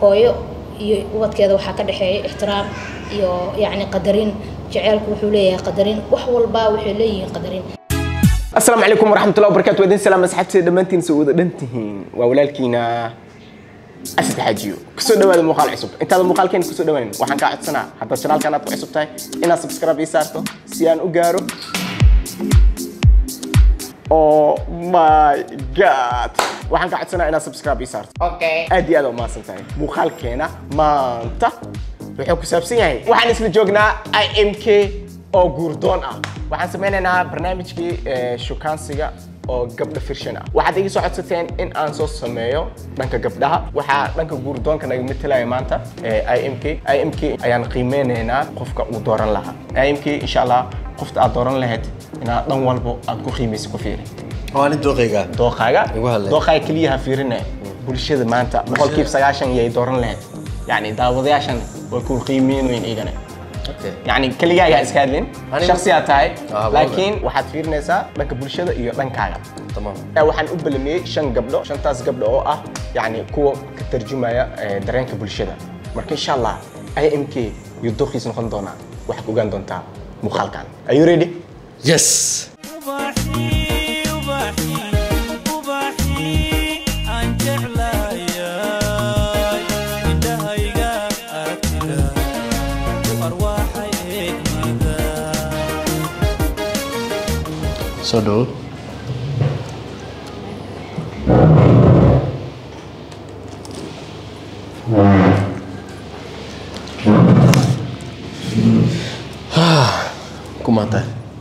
hooyo iyo ubadkeeda waxaa ka dhexeeya ixtiraam iyo yacni qadarin jaceylku wuxuu leeyahay qadarin wax walba waxay leeyihiin qadarin asalaamu calaykum waraxmatullahi wabarakatu wadin salaam asxaabteeda dhammaantiin soo wada dhan tihiin waa walaalkiina asad xaajiyo kusoo dhawaada muuqaal cusub intaada muuqaalkeena kusoo dhawaanin waxaan kaa codsanaa haddaad janaalkan aad ku cusub tahay inaad subscribe ii saarto si aan u gaaro oh my god waxaan kaa codsanaa inaad subscribe ii saarto Okay. aad iyo aad u mahadsan tahay muuqaalkeena maanta wuxuu ku saabsan yahay waxaan isla joognaa imk oo guurdoon ah waxaan sameynaynaa barnaamijkii eh, shukaansiga oo gabdha firshan ah waxaad iga soo codsateen in aan soo sameeyo dhanka gabdhaha waxaa dhanka guurdoonka naga matalaya maanta eh, imk imk ayaan qiimeynaynaa qofka uu dooran lahaa imk insha allah qofta aad dooran lahayd inaad dhan walbo aad ku qiimaysa ku fiiri waa nin dooqayga dooqaaga Igu hadlay. dooqaaga keliya ha fiirine bulshada maanta boqolkiiba sagaashan yay dooran lahayd yani daawadayaashan way ku qiimeynayn igana Okay. yani keligaaga iska hadlin Aniga- shaksiyaa tahay Ah, laakiin waxaad fiirinaysaa dhanka bulshada iyo dhankaaga Tamam. Eh, waxaan u balamiyey shan gabdho shantaas gabdho oo ah yani kuwa ka tarjumaya eh, dareenka bulshada marka insha allah imk iyo dooqiis noqon doonaa waxaad ogaan doontaa muuqaalkan are you ready Yes. ubaxii ubaxii ubaxii aan jeclaayay indhahayga aragtida u arwaaxay eegmada Soo dhow. Kumaanta.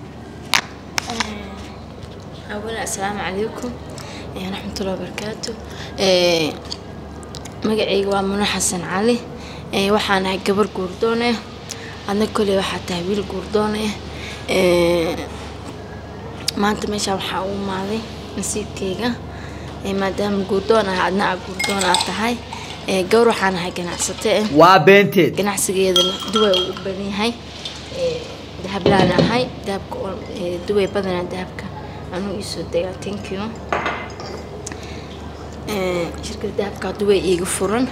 أولا السلام عليكم إيه، ورحمة الله وبركاته إيه، magacayga waa muna xasan cali Ee, waxaan ahay gabar guurdoon ah adna koley waxaa tahay wiil guurdoon ah Ee, maanta meeshaan waxaa u imaaday nasiibkayga Ee, maadaama guurdoon ah adna aa guurdoon aa tahay Ee, gabar waxaan ahay ganacsate ah waa beenteed ganacsigeedana duway uu u badan yahay Ee, dahablaan ahay dahabka oo- ee, duway badanaa dahabka anuu iisoo degaa thank you Ee, shirkadda dahabka duway iiga furan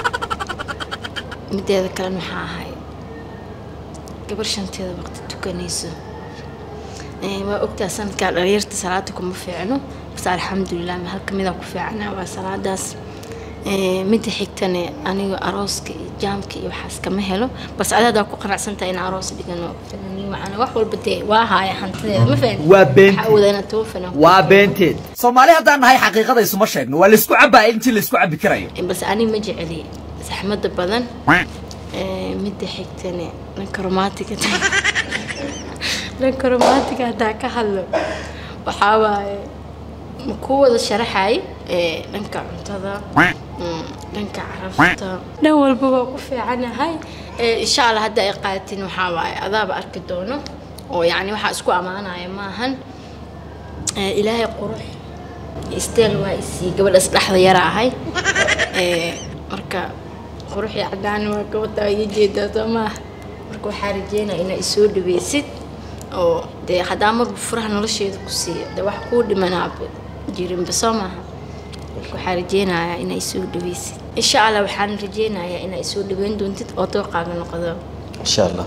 mideeda kalena waxaa ahay gabar shanteeda waqti tukanayso Ee, waa ogtaa sanadkaa dhalinyarta salaada kuma fiicno bas alxamdulilah hal kamida ku fiicana waa salaadaas Ee, midda xigtane aniga arooska iyo jaamka iyo waxaas kama helo bas adadaa ku qanacsantahay in aroos dhigano fananiin macana wax walba dee waa haaya hantideeda ma fahan Waa been. waxaa awoodaa inaad toban fanaan ku waa beenteed soomaali haddaan nahay xaqiiqada isuma sheegno waa laysku cabaa intii laysku cabi karayo bas aniga ma jeceli saxmada badan Ee, midda xigtane dhanka romantiga dhanka romantiga haddaa ka hadlo waxaa waaye ma ku wada sharaxay ee, dhanka cuntada mm, dhanka carafta dhan walba waa ku fiicanahay Ee, insha allah hadda ay qaadatin waxaa waaye adaaba arki doono oo yacni waxaa isku ammaanaya maahan Ee, ilaahay qurux isteel waa isii gabadhaas dhexda yara ahay Ee, marka qurux iyo cadaan waa gabadha iyo jeedaa soo maaha marka waxaa rajeynaya inaa isoo dhaweysid oo dee haddaa marba furaha nolosheeda ku siiya dee wax kuu dhimanaaba jirinba soo maaha marka waxaa rajeynayaa inaa isoo dhaweysid insha allah waxaan rajeynayaa inaa isoo dhaweyn doontid oo dooqaaga noqdo Insha Allah.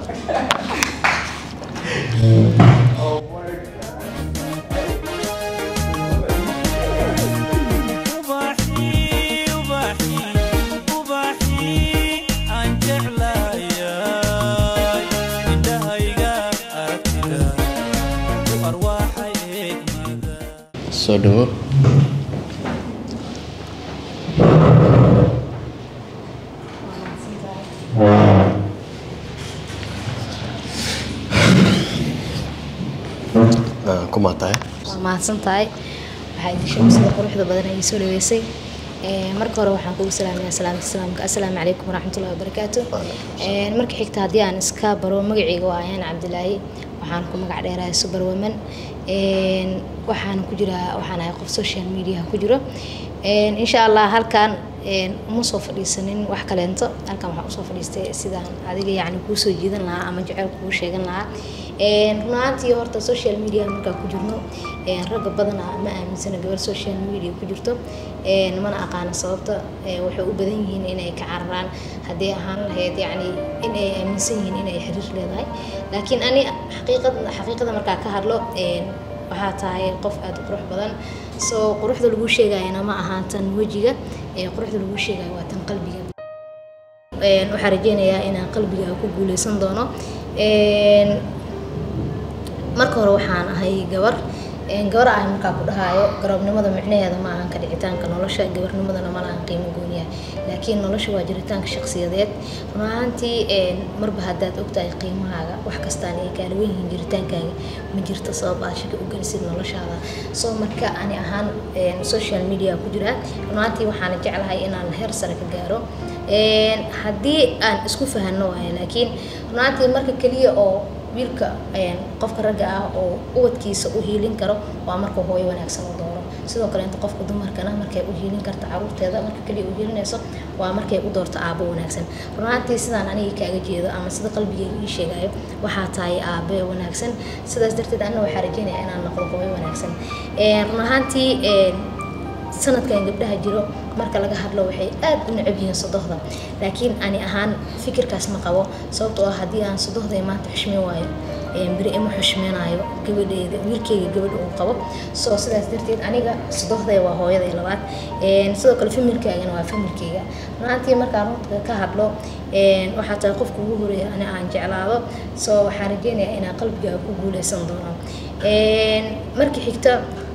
ubaxii ubaxii ubaxii aan jeclaayay indhahayga aragtida u arwaaxay eegmada Soo dhow. Ah, kumaanta. waa mahadsan tahay waxaa idin sheegay sida quruxda badan ay soo dhaweysay Ee, marka hore waxaan kugu salaamayaa salaamta islaamka assalaamu calaykum waraxmatullahi wabarakaatu Ee, marka xigta haddii aan iska baro magacayga waa ayaan cabdilaahi waxaan ku magac dheerahay super woman Ee, waxaan ku jiraa waxaan ahay qof social media ku jiro Ee, insha allah halkan een, uma soo fadhiisanin wax kaleento halkan waxaan usoo fadhiistay sidaan adiga yacni kuu soo jiidan lahaa ama jecel kuu sheegan lahaa run ahaantii horta social media markaa ku jirno ragga badanaa ma aaminsana gabar social media ku jirto mana aqaano sababta waxay u badan yihiin inay ka cararaan haddii ahaan lahayd yacni in ay aaminsan yihiin inay xiriir leedahay laakiin ani xaqiiqad xaqiiqada markaa ka hadlo waxaa tahay qof aada u qurux badan soo quruxda lagu sheegayana ma ahaan tan wejiga quruxda lagu sheegayo waa tan qalbiga waxaan rajeynayaa inaan qalbiga ku guuleysan doono marka hore waxaan ahay gabar gabar ah markaa ku dhahaayo garabnimada micnaheeda ma ahan ka dhicitaanka nolosha gabarnimadana ma lahan qiimo gooniya laakiin nolosha waa jiritaanka shakhsiyadeed run ahaantii marba haddaad ogtahay qiimahaaga wax kastaan ay kaala wen yihiin jiritaankaaga ma jirto sabab aad shaki u gelisid noloshaada soo marka ani ahaan social media ku jiraa run ahaantii waxaana jeclahay inaan heer sare ka gaaro haddii aan isku fahanno waayo laakiin run ahaantii marka keliya oo wiilka qofka ragga ah oo ubadkiisa u hiilin karo waa marka hooyo wanaagsan u dooro sidoo kale inta qofka dumarkana markay u hiilin karto caruurteeda marka kaliya u hiilinayso waa markay u doorto aabo wanaagsan run ahaantii sidaan aniga kaaga jeedo ama sida qalbigeyga ii sheegayo waxaa tahay aabe wanaagsan sidaas darteed anna waxaa rajeynaya inaan noqdo hooyo wanaagsan run ahaantii sanadkan gabdhaha jiro marka laga hadlo waxay aad u necab yihiin sodohda laakiin ani ahaan fikirkaas ma qabo sababtoo ah haddii aan sodohday maanta xushmeyn waayo beri ima xushmeenaayo gabadheeda wiilkeyga gabadha uu qabo soo sidaas darteed aniga sodohday waa hooyaday labaad sidoo kale familkaagana waa familkeyga maantii markaan runta ka hadlo waxaa tahay qofka ugu horeeya ani aan jeclaado soo waxaan rajeynayaa inaan qalbigaaga ku guuleysan doono markii xigta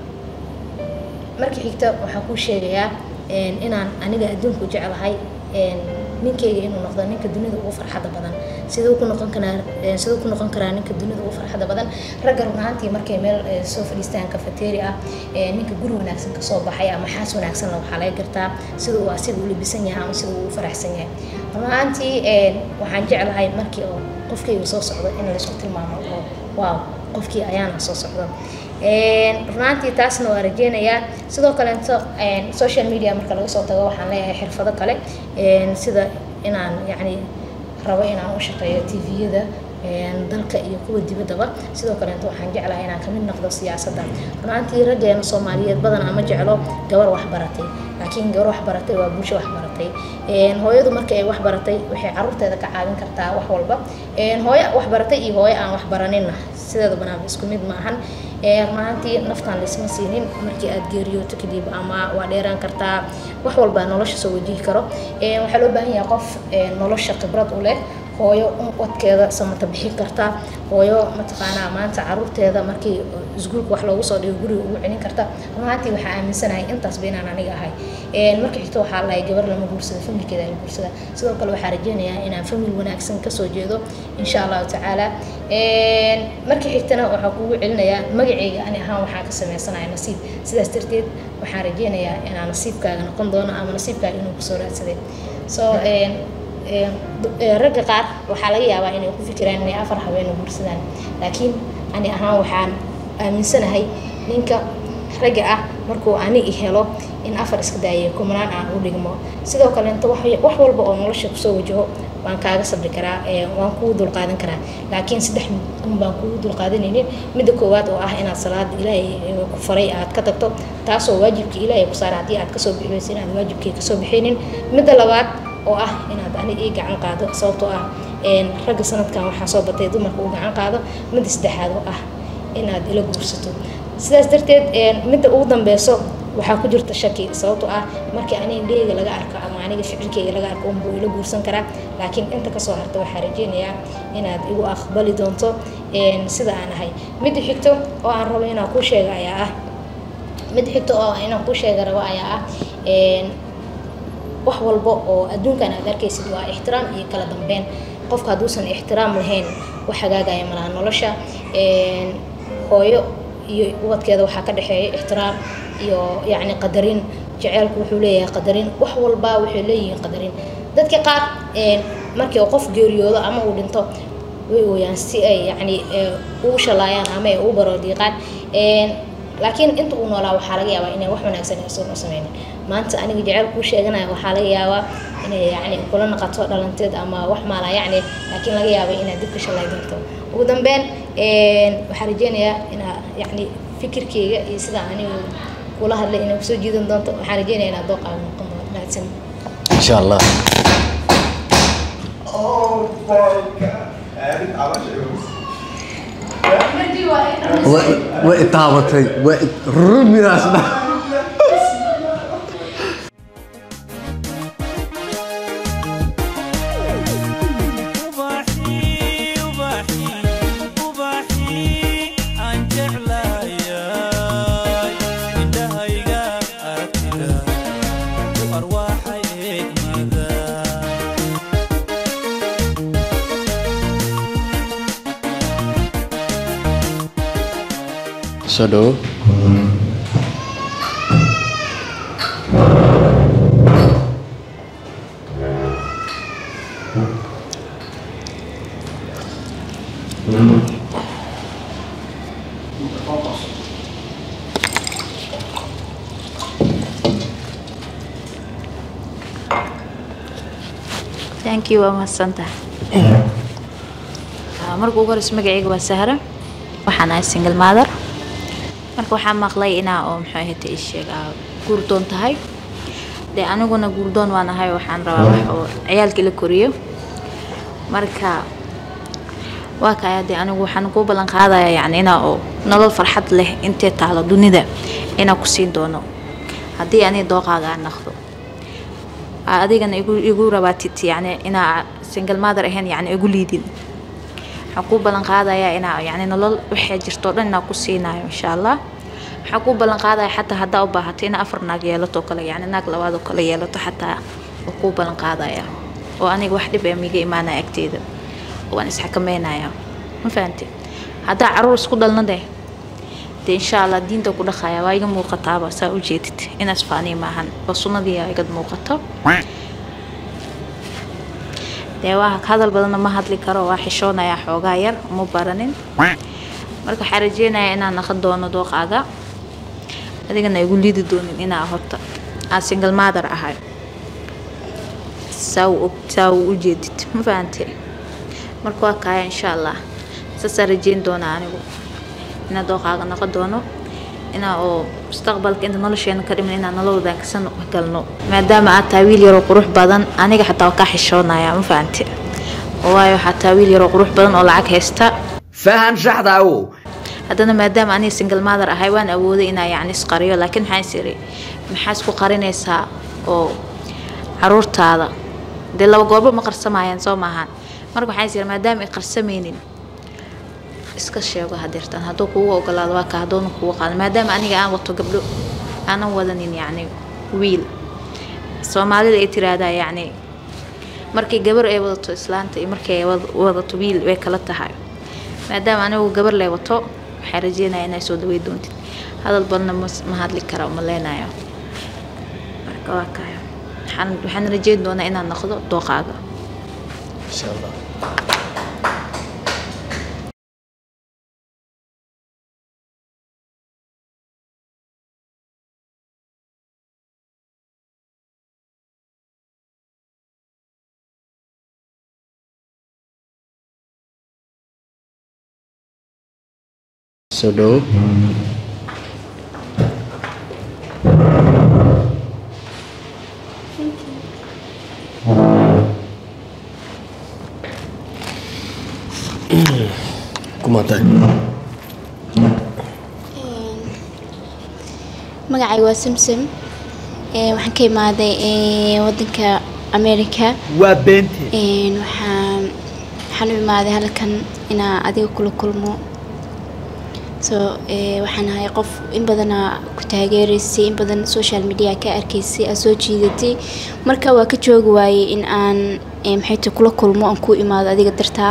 marka xigta waxaan kuu sheegayaa inaan aniga adduunku jeclahay ninkeyga inuu noqdo ninka dunida ugu farxadda badan siduu ku noqon karaa siduu ku noqon karaa ninka dunida ugu farxadda badan ragga run ahaantii markay meel soo fadhiistaan cafeteria ah ninka guri wanaagsan kasoo baxay ama xaas wanaagsanna waxaa laga gartaa sida uu asiga u labisan yahay ama sida uu u faraxsan yahay run ahaantii waxaan jeclahay markii oo qofkeyga soo socdo in laysku tilmaamo oo waaw qofkii ayaana soo socdo runaantii taasna waa rajeynayaa sidoo kaleeto social media marka laga soo tago waxaan leeyahay xirfado kale sida inaan yacni rabo inaan u shaqeeyo tviyada dalka iyo kuwa dibaddaba sidoo kaleeto waxaan jeclahay inaan kamid noqdo siyaasadda runaantii raggeena soomaaliyeed badanaa ma jeclo gabar waxbaratay laakiin gabar waxbaratay waa bulsho waxbaratay hooyadu marka ay waxbaratay waxay caruurteeda ka caawin kartaa wax walba hooyo waxbaratay iyo hooyo aan waxbaraninna sideeda banaanba isku mid maahan runaantii naftaan laysma siinin markii aad geeriyooto kadib ama waa dheeraan kartaa wax walba nolosha soo wajihi karo waxaa loo baahan yahay qof nolosha khibrad u leh hooyo wadkeeda samata bixin karta hooyo mataqaanaa maanta caruurteeda markii isguulka wax loogu soo dhigo guriga ugu celin karta runaantii waxaa aaminsanahay intaasba inaan aniga ahay marka xigto waxaa lahay gabar lama guursada familkeeda la guursada sidoo kale waxaa rajeynayaa inaan famil wanaagsan kasoo jeedo insha allahu tacaala marka xigtana waxaa kugu celinayaa magaceyga ani ahaan waxaa ka sameysanaya nasiib sidaas darteed waxaan rajeynayaa inaan nasiibkaaga noqon doono ama nasiibkaaga inuu kusoo raadsaday so ragga qaar waxaa laga yaabaa inay ku fikiraan inay afar habeeno guursadaan laakiin ani ahaan waxaan aaminsanahay ninka ragga ah markuu ani i helo in afar iska daayay kumanaan aan u dhigmo sidoo kaleeto wax walba oo nolosha kusoo wajaho waan kaaga sabri karaa waan kugu dulqaadan karaa laakiin saddex un baan kugu dulqaadanaynin midda koowaad oo ah inaad salaada ilaahay ku faray aad ka tagto taasoo waajibkii ilaahay ku saara haddii aad kasoo bixi weysa inaad waajibkii kasoo bixinin midda labaad oo ah inaad ani ii gacan qaado sababtoo ah ragga sanadkan waxaa soo batay dumarka uu gacan qaado midda saddexaad oo ah inaad ila guursato sidaas darteed midda ugu dambeyso waxaa ku jirta shaki sababtoo ah markii aniga indhaheyga laga arko ama aniga ficilkeyga laga arko unbuu ila guursan karaa laakiin inta kasoo harta waxaa rajeynayaa inaad igu aqbali doonto sida aan ahay midda xigto oo aan rabo inaan kuu sheega ayaa ah midda xigto oo inaan kuu sheega rabo ayaa ah wax walba oo adduunkan aad arkaysid waa ixtiraam iyo kala dambeyn qofka hadduusan ixtiraam lahayn wax hagaagaya malaha nolosha hooyo iyo ubadkeeda waxaa ka dhexeeya ixtiraam iyo yacni qadarin jaceylku wuxuu leeyahay qadarin wax walba waxay leeyihiin qadarin dadka qaar markii qof geeriyoodo ama uu dhinto way ooyaan si ay yacni ugu shalaayaan ama ay ugu baroodiiqaan laakiin inta uu noolaa waxaa laga yaabaa inay wax wanaagsan aysan u sameynin maanta aniga jecel kuu sheeganaya waxaa laga yaabaa inay yacni kula noqoto dhalanteed ama wax maala yacni laakiin laga yaabo inaad dib ka shalay doonto ugu dambeyn een, waxaan rajeynayaa inaa yacni fikirkeyga iyo sida anigu kula hadlay inay kusoo jiidan doonto waxaan rajeynayaa inaad dooqaaga noqon doonto mahadsan insha allah way taabatay way ruminaas ubaxii ubaxii ubaxii aan jeclaayay indhahayga aragtida ku arwaaxay eegmada soo dhawo thank you waa mahadsantahay Ah, marka ugu horeysa magacayga waa sahra waxaan ahay single mother marka waxaan maqlay inaa oo muxuu ahayta ii sheeg aa guurdoon tahay dee aniguna guurdoon waan ahay waxaan rabaa wax oo ciyaalkii la koriyo marka waa kaya dee anigu waxaan kuu ballan qaadaya yacni inaa oo nolol farxad leh intee taalo dunida inaa ku siin doono haddii ani dooqaaga aan naqdo aa adigana igu igu rabaatid yacni inaa single mother ahayn yacni igu liidin waxaan kuu ballan qaadayaa inaa yacni nolol waxay jirto o dhan inaa ku siinayo insha allah waxaan kuu ballan qaadaya xataa haddaa u baahato inaa afar naag yeelato oo kale yacni naag labaad oo kale yeelato xataa waa kuu ballan qaadaya oo aniga wax dhib ee miga imaanaya agteeda waan isxakameynaya ma fahamtid haddaa caruur isku dhalna deh dee insha allah diinta ku dhaqaya waa iga muuqataaba saa u jeedid inaas faanii maahan waa sunnadii aa igad muuqato dee waa hadal badanna ma hadli karo waa xishoonayaa xoogaa yar uma baranin marka waxaa rajeynayaa inaan naqan doono dooqaaga adigana igu liidi doonin inaa horta aan single mother ahay saa u og saa u ujeedid ma fahante marka waa kaya insha allah saasaan rajeyn doonaa anigu inaa dooqaaga noqon doono inaa oo mustaqbalka inta nolosheena ka dhiman inaan nolol wadaagsan galno maadaama aad tahay wiil yaroo qurux badan aniga xataa waa kaa xishoonaya ma fahante waayo xataa wiil yaroo qurux badan oo lacag haysta fahan shaxda awow haddana maadaama aniga single mother ahay waan awooday inaa yacni isqariyo laakiin maxaan is iri maxaa isku qarinaysaa oo caruurtaada dee laba goorba ma qarsamayaan soo maahan marka waxaan is iri maadaama ay qarsamaynin iska sheego hadeertan hadduu kugu ogolaado waa ka hadduuna kugu qaado maadaama aniga aan wato gabdho aanan wadanin yacni wiil soomaalida ay tiraahdaa yacni markay gabar ay wadato islaanta iyo markay ay wad- wadato wiil way kala tahay maadaama anigu gabar lay wato waxaan rajeynaya inay soo dhawey doontid hadal badna mas- ma hadli kara uma leenayo marka waa kaya waxaan waxaan rajeyn doonaa inaad noqdo dooqaaga insha allah soo dhawo kumaatay magacayga waa samsam Ee, waxaan ka imaaday ee, wadanka america waa beente Een, waxaan waxaan u imaaday halkan inaa adiga kula kulmo so ee, waxaan ahay qof in badana ku taageeraysay in badan social media ka arkaysay aad soo jiidatay marka waa ka joogi waayey in aan ee, maxay tahay kula kulmo aan ku imaado adiga dartaa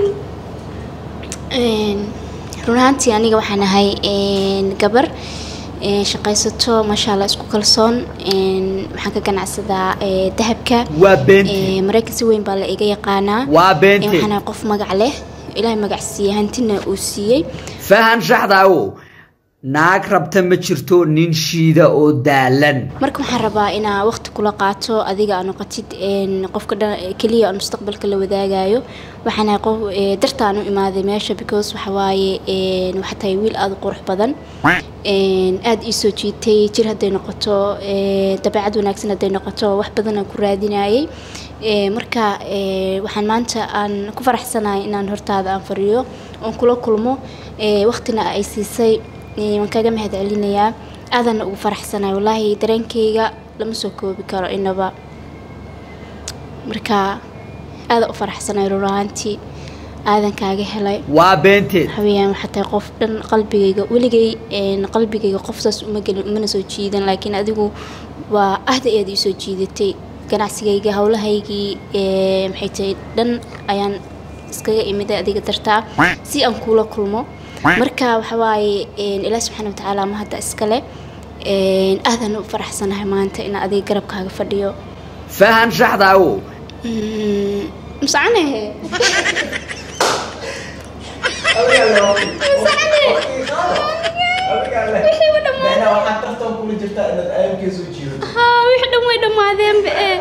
Een, run ahaantii aniga waxaan ahay een, gabar een, shaqaysato maasha allah isku kalsoon een, waxaan ka ganacsadaa ee, dahabka waa beenti Ee, maraykan si weyn baa la iga yaqaanaa waa Ee, beenti waxaan ahay qof magac leh ilaahay magac siiyey hantina uu siiyey fahan shaxdaawo naag rabta ma jirto nin shiida oo daalan marka waxaan rabaa inaa waqti kula qaato adiga aa noqotid een, qofka dhan keliya aan mustaqbalka la wadaagayo waxaan ahay qof ee, dartaan u imaaday meesha because waxa waaye een, waxaa tahay wiil aada u qurux badan een, aada ii soo jiitay jir hadday noqoto ee, dabeecad wanaagsan hadday noqoto wax badan aan ku raadinayay Ee, marka ee, waxaan maanta aan ku faraxsanahay inaan hortaada aan fariyo oon kula kulmo ee, waqtina ay siisay ee, waan kaga mahad celinayaa aadana ugu faraxsanahay wallaahi dareenkayga lama soo koobi karo inaba marka aada u faraxsanahay run ahaantii aadan kaaga helay waa beenteed haweeneyaan waxaa tahay qof dhan qalbigayga weligay een, qalbigayga qof saas uma gelin umana soo jiidan laakiin adigu waa aad iyo aad ii soo jiidatay ganacsigayga howlahaygii ee, maxay tahay dhan ayaan iskaga imiday adiga dartaa si aan kuula kulmo marka waxa waaye een, ilaahi subxaana watacaala ma hadda iskale een, aadan u faraxsanahay maanta inaan adiga garabkaaga fadhiyo fahan shaxdaawo Mm, masacanahe haa wix dhan way dhammaadeenba ee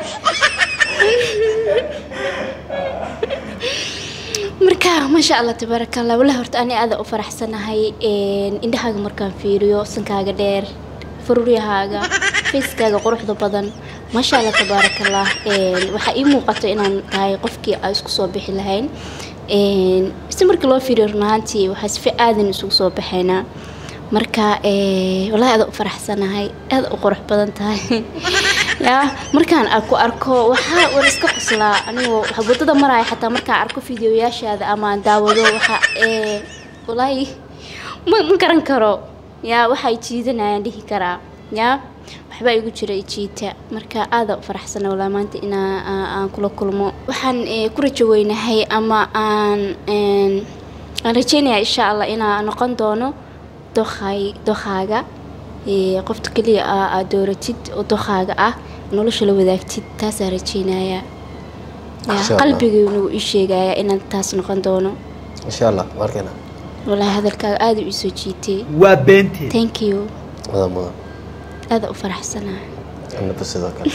marka maasha allah tabaaraka allah wallahi horta ani aada u faraxsanahay een, indhahaaga markaan fiiriyo sankaaga dheer faruuryahaaga fayskaaga quruxda badan maasha allah tabaaraka allah een, waxaa ii muuqato inaan tahay qofkii aan isku soo bixi lahayn een, si markii loo fiiriyo run ahaantii waxaa si aadan isugu soo baxaynaa marka ee, wallahi aada u faraxsanahay aada u qurux badan tahay yaa markaan aan ku arko waxaa war iska qoslaa anigoo waxa wadada maraya xataa markaan arko fideoyaashaada ama aan daawado waxa ee wallaahi ma ma garan karo yaa waxay jiidanayaan dhihi karaa yaa waxbaa igu jira ijiita marka aada u faraxsana walaa maanta inaa aa- aan kula kulmo waxaan ee, ku rajo weynahay ama aan een, aan rajeynayaa insha allah inaa noqon doono dookhay dookaaga ee, qofta keliya aa aad dooratid oo dookaaga ah nolosha la wadaagtid taasaa rajeynayaa Insha yaa Allah. qalbigayna wuu ii sheegayaa inaan taas noqon doono insha allah markana walaahi hadalkaaga aada u ii soo jiitay waa beenteed thank you mudan mudan aada u faraxsanahay annaba sidoo kale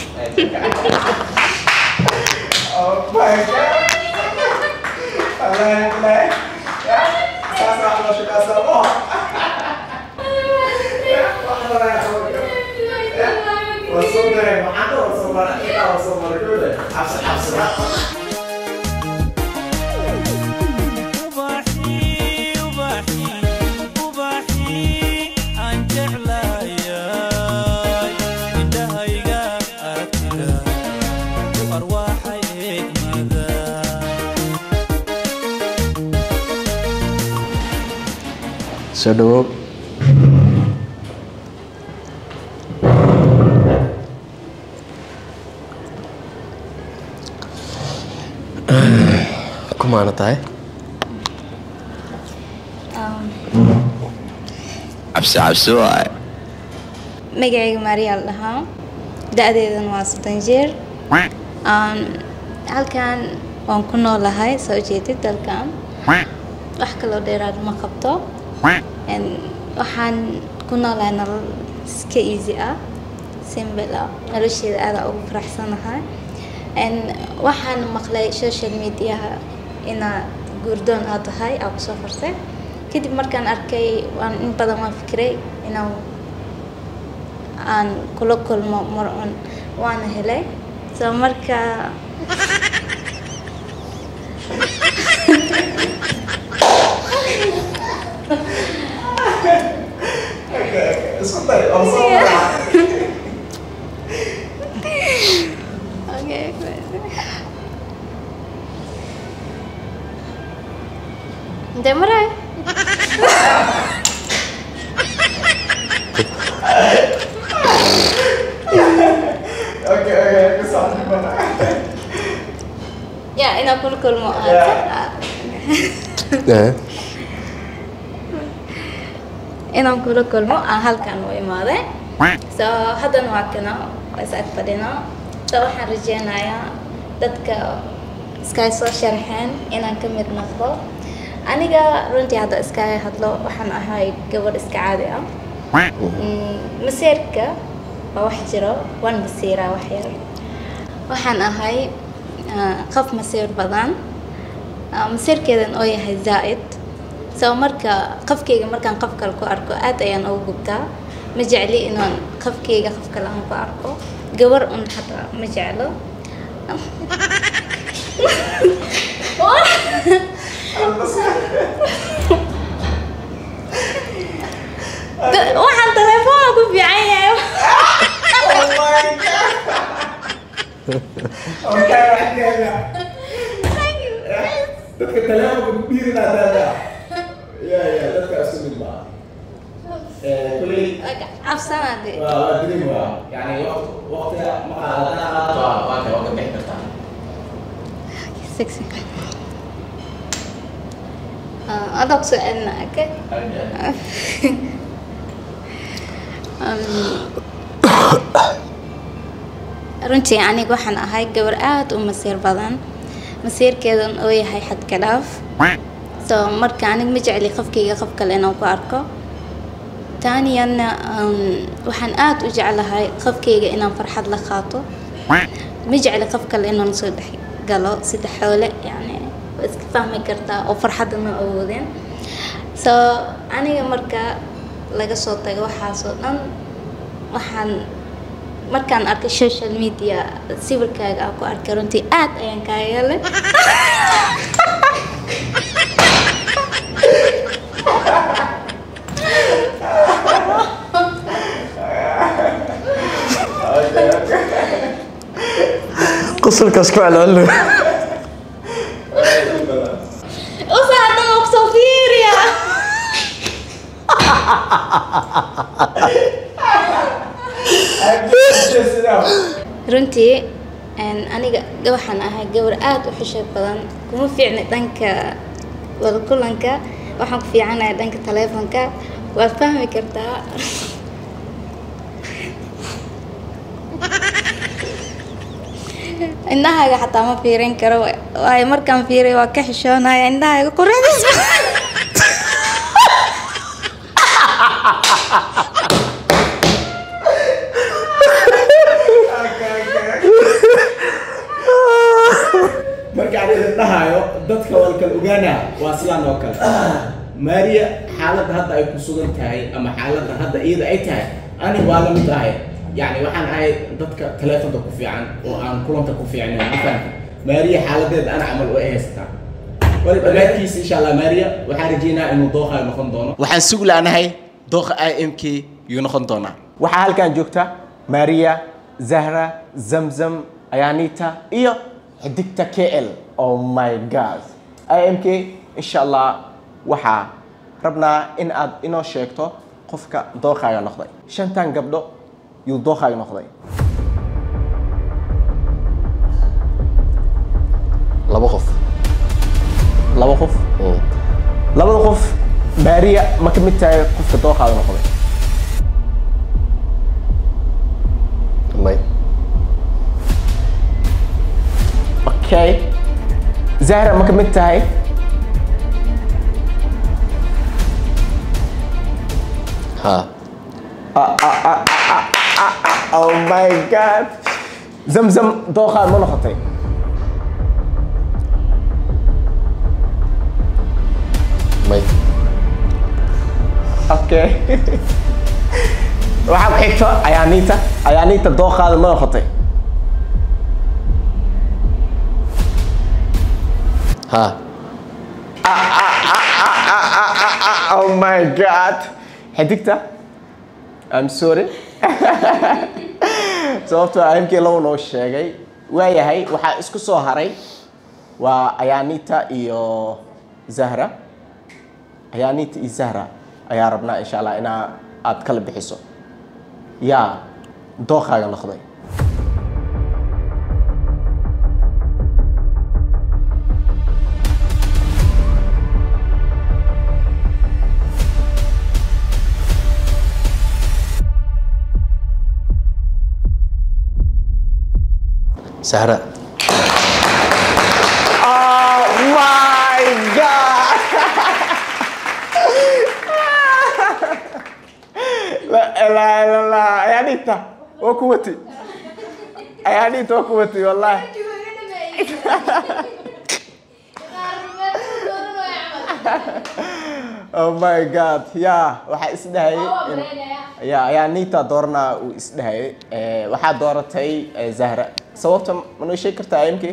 ubaxii ubaxii ubaxii aan jeclaayay indhahayga aragtida u arwaaxay eegmada soo dhawow kumaana tahay cabsi cabsi waay magacayga maariyaal dhahaa da-deedana waa soddon jeer Aan- halkan waan ku noolahay soo jeedid dalkan wax kaloo dheeraad ma qabto En waxaan ku noolahay nolol iska easy ah simple ah nolosheeda aada ugu faraxsanahay En waxaan maqlay social mediaha inaad guurdoon aad tahay aa kusoo farsay kadib markaan arkay waan in badan waan fikiray inaan aan kula kulmo mar un waana helay so marka okay de maray ya inaan kula kulmo aad Eh, inaan kula kulmo aan halkan u imaaday so haddana waa kana waa is ag fadhinaa so waxaan rajeynayaa dadka iskaga soo sharxeen inaan ka mid noqdo aniga runtii hadda iskaga hadlo waxaan ahay gabadh iska caadi ah Mm, maseerka waa wax jiro waan masiiraa wax yar waxaan ahay ah, qof masiir badan Ah, masiirkeedan oo yahay zaa'id so marka qofkeyga markaan qof kale ku arko aad ayaan ugu gubtaa ma jecli inaan qofkeyga qof kale aan ku arko gabar un xataa ma jeclo Da- waxaan telefoona ku fiican yahay dadka telefonka ku dhiirinaa daada ya ya dadka isu mid baa kuley cabsanaade waa waa dirin waa yani waqtiga ma qaadataa waa waa ka waa ka bixi kartaa sexy Ah, adag su-aalna okay Um, runtii aniga waxaan ahay gabar aad u masiir badan masiirkeedan oo yahay xadkalaaf so marka aniga ma jecli qofkayga qof kale inaan ku arko taaniyanna um, waxaan aad u jeclahay qofkayga inaan farxad la qaato ma jecli qof kale inaan soo dhex galo sida xoole yani waa iska fahmi kartaa oo farxadda ma awoodin so aniga marka laga soo tago waxaasoo dhan waxaan markaan arkay social media sawirkaaga aan ku arkay runtii aad ayaan kaaga helay qosolkaas ku celcelin usa haddana waa kusoo fiiriya runtii een, aniga waxaan ahay gabar aad u xishood badan kuma fiicna dhanka wada kulanka waxaan ku fiicanahay dhanka taleefonka waad fahmi kartaa indhahaaga xataa ma fiirin karo waayo markaan fiiriyo waa ka xishoonaya indhahaaga quruxdiis marka aan idin dhahayo dadka walkal ogaana waa sidaan oo kale maariya xaaladda hadda ay ku sugan tahay ama xaaladda hadda iyada ay tahay ani waa la mid ahay yani waxaan ahay dadka taleefonka ku fiican oo aan kulanta ku fiicnayn mafahanta maariya xaaladeeda ana camal way haysataa wali dhammaadkiisa insha allah maariya waxaan rajeynaa inuu dooqa noqon doono waxaan sugi laanahay dooqa i m k yuu noqon doonaa waxaa halkan joogta maariya zahra zamzam ayaanita iyo xidigta k l oh my god i m k insha allah waxaa rabnaa in aad inoo sheegto qofka dooqaaga noqday shantan gabdho yuu dooqaaga noqday laba qof laba qof Mm. labada qof maariya ma ka mid tahay qofka dooqaaga noqday may okay zahra ma ka mid tahay ha oh my god zamzam dooqaaga ma noqotay may okay waxaa ku xigto ayaaniita ayaaniita dooqaada ma noqotay ha oh my god xidigta i'm sorry sababtoo ah imkii lagu noo sheegay waayahay waxaa isku soo haray waa ayaanita iyo zahra ayaanita iyo zahra ayaa rabnaa insha allah inaa aad kala bixiso yaa dooqaaga noqday sahra Oh my god! La ilaha illa Allah. Ayaa dhigta. Waa ku wati. Ayaa dhigta waa ku wati wallahi. Oh my god. Ya, waxaa isdhahayay in ya ayaa Nita doorna uu isdhahayay. Eh waxaa dooratay eh, Zahra. Sababta ma noo sheegi kartaa IMK?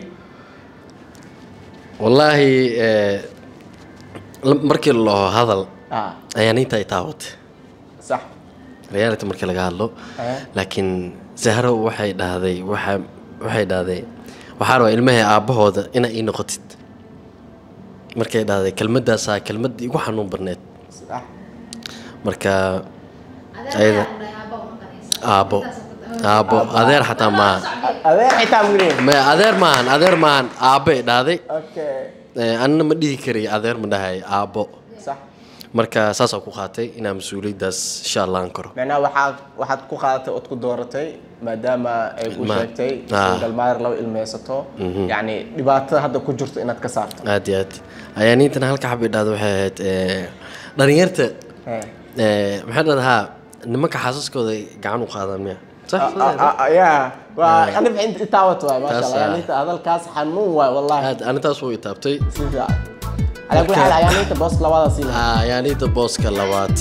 wallaahi eh, la- markii loo hadal Ah, ayaa ninta ay taawatay sax. reality markii laga hadlo Eh. laakiin zahro waxay dhahday waxa waxay dhahday waxaa rabaa ilmahay aabbahooda inaa ii noqotid markay dhahday kelmadaasaa kelmad igu xanuun badneed Sax. marka ayada aabbo aabbo adeer xataa maaha Adeer xitaa mugni. ma adeer maahan adeer maahan aabbay dhahday Okay. Eh, anina ma dhihi karay adeer ma dhahay aabbo Sax. marka saasaa ku qaatay inaa mas-uuliyaddaas insha allah aan karo macnaha waxaad waxaad ku qaadatay ood ku dooratay maadaama ay ku Ma- sheegtay Ah. galmaar laba ilmeysato yacni dhibaatada hadda ku jirto inaad ka saarto aad iyo aad ayaa nintana halka xabay dhahda waxay ahayd eh, dhalinyarta Eh. eh, maxay dhahdaa nimanka xaasaskooda gacan u qaadaan miya sax Ah, ah, ah, ya waa anif inta itaawat waay maasha Taas, allah ah. yaninta hadalkaas xanuun waay wallahi aad anintaas wuu itaabtay si fiican calaa kulli xaal ayaninta boos labada sii lahaa Ah, ayaa ninta booska labaad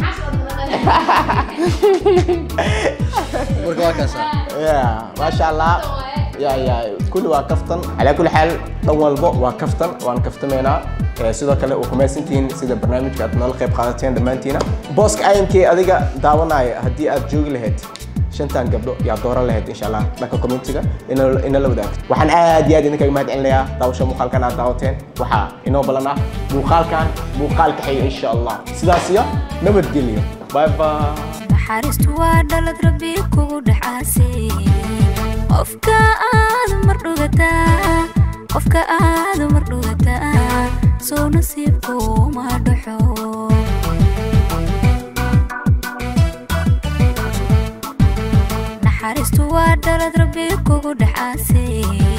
marka waa kaasa ya maasha allah ya ya kulli waa kaftan calaa kulli xaal dhan walbo waa kaftan waan kaftamaynaa Eh, sidoo kale waa kumaysantihiin sida barnaamijka aad noola qayb qaadateen dhammaantiina booska imk adiga daawanaya haddii aad joogi lahayd shantan gabdho yaa dooran lahayd insha allah dhanka communitiga ina- inala wadaagto waxaan aad iyo aad idinkaga mahad celinayaa daawasho muuqaalkan aad daawateen waxaa inoo balan ah muuqaalkan muuqaalka xiga insha allah sidaas iyo nabadgelyo bye bye naxariistu waa dhalad rabbi kugu dhacaasay qofka aad mar dhugataa qofka aad mar dhugataa soo nasiibku ma dhaxo naxariistu waa dhalad rabbi kugu dhacaasay